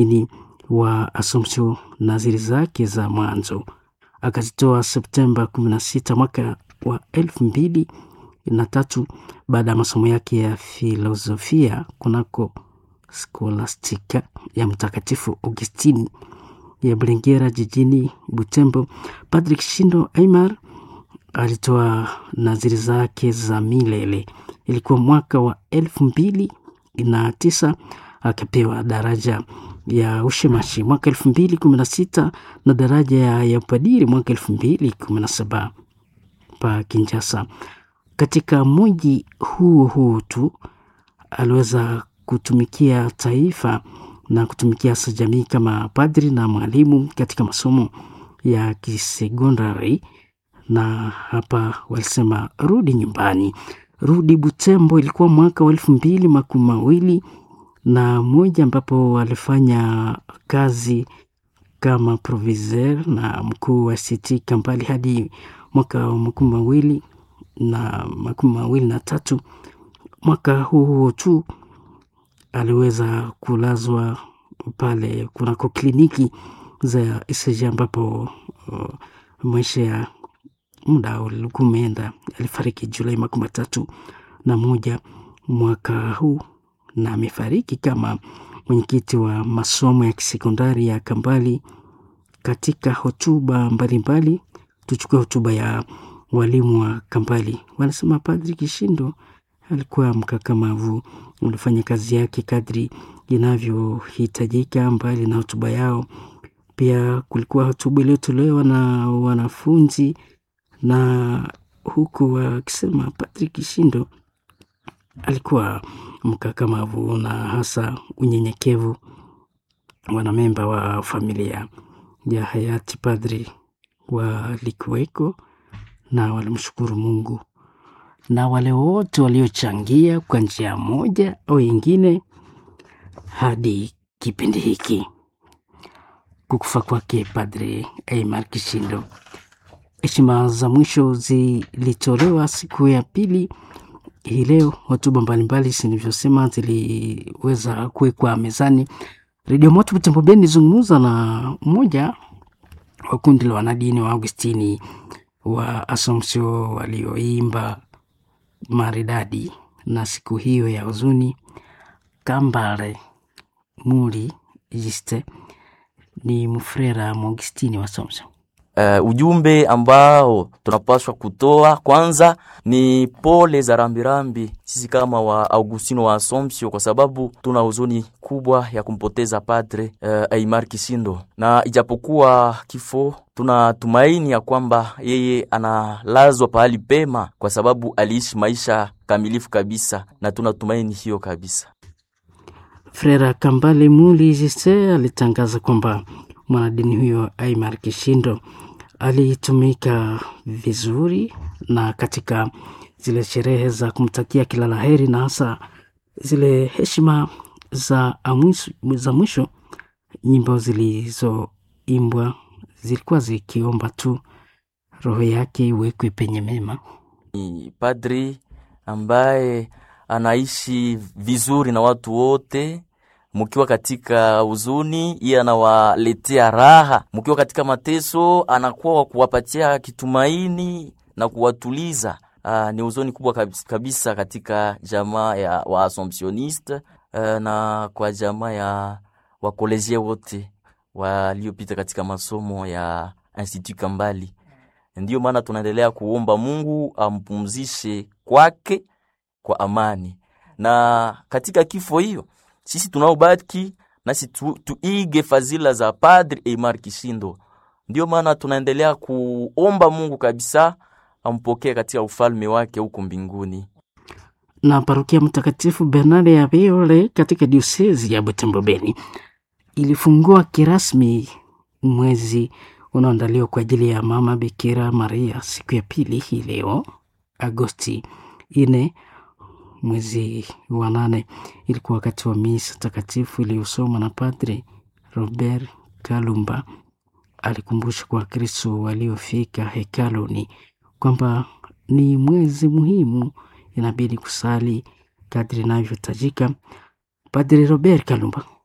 ini wa Assumption naziri zake za mwanzo akazitoa Septemba 16 mwaka wa elfu mbili na tatu baada ya masomo yake ya filosofia kunako Scholastica ya Mtakatifu Augustini ya Bulengera jijini Butembo. Patrick Shindo Aimar alitoa naziri zake za milele. Ilikuwa mwaka wa elfu mbili na tisa akapewa daraja ya ushemashi mwaka elfu mbili kumi na sita na daraja ya, ya upadiri mwaka elfu mbili kumi na saba pa Kinshasa. Katika mji huo huo tu aliweza kutumikia taifa na kutumikia hasa jamii kama padri na mwalimu katika masomo ya kisekondari, na hapa walisema rudi nyumbani, rudi Butembo. Ilikuwa mwaka wa elfu mbili makumi mawili na moja ambapo alifanya kazi kama proviseur na mkuu wa CT Kampali hadi mwaka wa makumi mawili na makumi mawili na tatu. Mwaka huo huo tu aliweza kulazwa pale kunako kliniki za ECG ambapo uh, maisha ya muda ulikuwa umeenda. Alifariki Julai makumi matatu na moja mwaka huu na amefariki kama mwenyekiti wa masomo ya kisekondari ya Kambali. Katika hotuba mbalimbali, tuchukue hotuba ya walimu wa Kambali, wanasema Padri Kishindo alikuwa mkakamavu, ulifanya kazi yake kadri inavyohitajika. Mbali na hotuba yao, pia kulikuwa hotuba iliyotolewa na wanafunzi, na huku wakisema Padri Kishindo alikuwa mkakamavu na hasa unyenyekevu. Wanamemba wa familia ya hayati padri walikuweko na walimshukuru Mungu na wale wote waliochangia kwa njia moja au ingine hadi kipindi hiki kukufa kwake Padre Aimar Kishindo. Heshima za mwisho zilitolewa siku ya pili hii leo. Hotuba mbalimbali zilivyosema ziliweza kuwekwa mezani. Redio Moto Butembo Beni ilizungumza na mmoja wa kundi la wanadini wa Augustini wa Assumption walioimba maridadi na siku hiyo ya huzuni. Kambale Muri Jiste ni mfrera Maugustini wa Assumption. Uh, ujumbe ambao tunapaswa kutoa kwanza ni pole za rambirambi sisi kama wa Augustino wa Assumption, kwa sababu tuna huzuni kubwa ya kumpoteza Padre uh, Aimar Kisindo, na ijapokuwa kifo, tunatumaini ya kwamba yeye analazwa pahali pema, kwa sababu aliishi maisha kamilifu kabisa, na tunatumaini hiyo kabisa. Frera Kambale Muli Jise alitangaza kwamba mwanadini huyo Aimar Kishindo alitumika vizuri na katika zile sherehe za kumtakia kila la heri na hasa zile heshima za, amwisu, za mwisho, nyimbo zilizoimbwa zilikuwa zikiomba tu roho yake iwekwe penye mema. Ni padri ambaye anaishi vizuri na watu wote mukiwa katika huzuni, iye anawaletea raha. Mukiwa katika mateso, anakuwa wa kuwapatia kitumaini na kuwatuliza. Aa, ni huzuni kubwa kabisa, kabisa katika jamaa ya wa Assumptioniste na kwa jamaa ya wakolezie wote waliopita katika masomo ya Institut Kambali. Ndiyo maana tunaendelea kuomba Mungu ampumzishe kwake kwa amani, na katika kifo hiyo sisi tunaobaki nasi tu, tuige fadhila za Padri Aimar Kishindo. Ndio maana tunaendelea kuomba Mungu kabisa ampokee katika ufalme wake huko mbinguni. Na parokia Mtakatifu Bernard ya Viole katika diosezi ya Butembo Beni ilifungua kirasmi mwezi unaoandaliwa kwa ajili ya Mama Bikira Maria siku ya pili hii leo Agosti ine mwezi wa nane. Ilikuwa wakati wa misa takatifu iliyosomwa na Padre Robert Kalumba. Alikumbusha kwa Wakristo waliofika hekaluni kwamba ni mwezi muhimu, inabidi kusali kadri inavyotajika. Padre Robert Kalumba